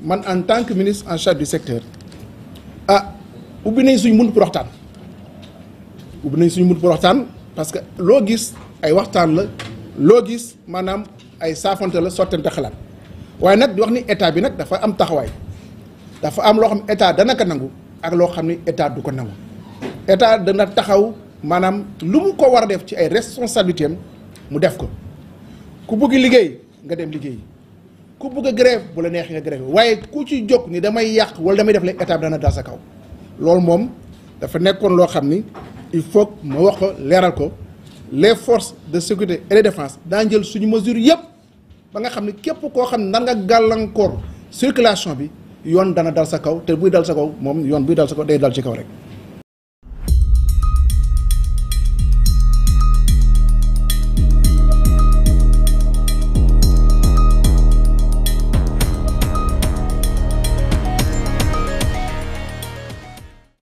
man en tant que ministre en charge du secteur ah ubbi nañ suñ mun pour waxtaan ubbi nañ suñ mun pour waxtaan parce que loo gis ay waxtaan la loo gis maanaam ay saafante la sottante xalaat waaye nag di wax ni état bi nag dafa am taxawaay dafa am loo xam ne état dana ko nangu ak loo xam ni état du ko nangu état dana taxaw maanaam lu mu ko war a def ci ay responsabilités am mu def ko ku bëgg liggéey nga dem liggéey ku bëgg a grève bu la neexee nga grève waaye ku ci jóg ni damay yàq wala damay def léegi état bi dana dal sa kaw loolu moom dafa nekkoon loo xam ni il faut ma wax ko leeral ko les forces de sécurité et de défense daa jël suñu mesure yëpp ba nga xam ne képp koo xam ne nan nga gàllankoor circulation bi yoon dana dal sa kaw te buy dal sa kaw moom yoon buy dal sa kaw day dal ci kaw rek